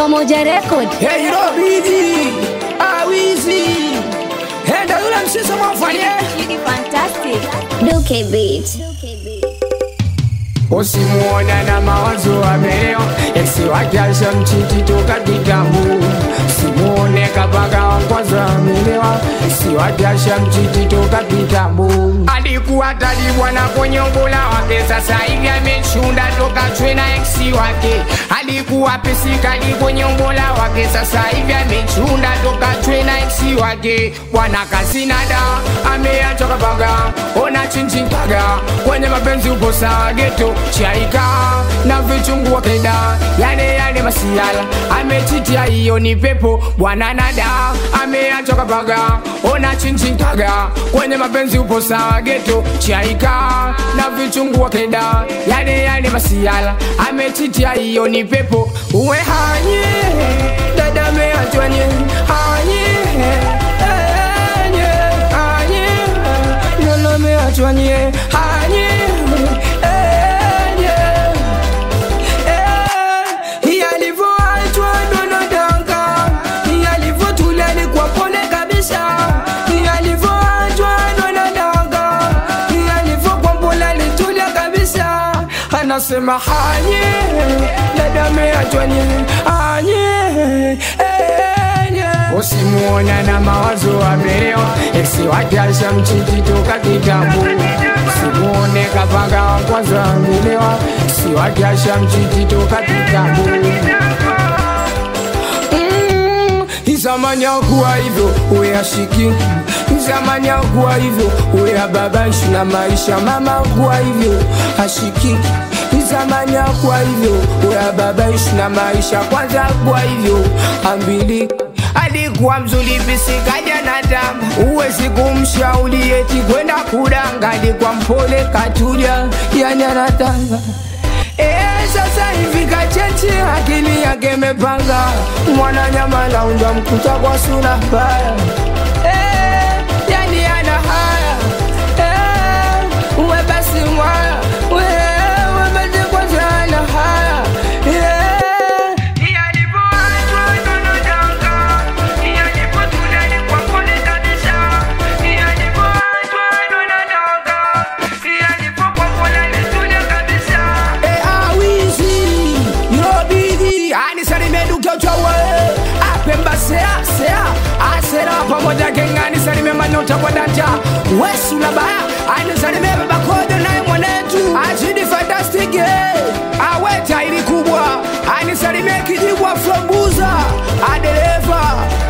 Pamoja Record. Hey, Robidi, Awizi, Henda yule msisa mwafanye Fantastic. Duke Beat. Usimuona na mawazo amelewa Eksi wake ashamchiti toka kitambo Simuone kabaka wa kwanza amelewa Eksi wake ashamchiti toka kitambo Alikuwa talibwa na konyongola wake Sasa hivi amechunda toka chwe na eksi wake Alikuwa pesikali konyongola wake Sasa hivi amechunda toka chwe na eksi wake Bwana kasinada ameacha kabaka Ona chinchin kaga Kwenye mapenzi upo sawa geto chaika na vichungu wakenda yale yale masiala amechitia hiyo ni pepo bwana nada ameacha kapaga ona chinchinkaga kwenye mapenzi upo sawa geto chaika na vichungu wakenda yale yale masiala amechitia hiyo ni pepo uwe hanye dada ameachwanye hanye hanye hanye Lolo ameachwanye hanye alivyoachwa donodanga alivyotulia ni kwa pole kabisa alivyoachwa donodanga alivyokwambola litulia kabisa anasema hanye dada ameachwanye hanye usimuona na mawazo amelewa eksi wake ashamchiti toka kitambo simuone kapanga wa kwanza amelewa eksi wake ashamchiti toka kitambo Mm, Zamani hakuwa hivyo uwe ashiki Zamani hakuwa hivyo uwe ababaishi na maisha Mama hakuwa hivyo ashiki Zamani hakuwa hivyo uwe ababaishi na maisha Kwanza hakuwa hivyo ambili alikuwa mzuri pisikaja na tamu uwezi kumshauri eti kwenda kudanga alikuwa mpole katulia yani anatanga Eh, sasa hivi kacheche akili yake mepanga mwana nyama launja mkuta kwa sura mbaya Eh, yani ana haya Eh, uwe basi mwaya We, uwe basi kwanza ana haya Eh, Eh, awizi yobidi anisalimedukyochawe apemba sea sea asera pamoja gengani salime manyota kwa danja wesula baya anisalime babakodo naye mwanetu azidi fantastic aweta ili kubwa anisalime kijibwa frobuza adereva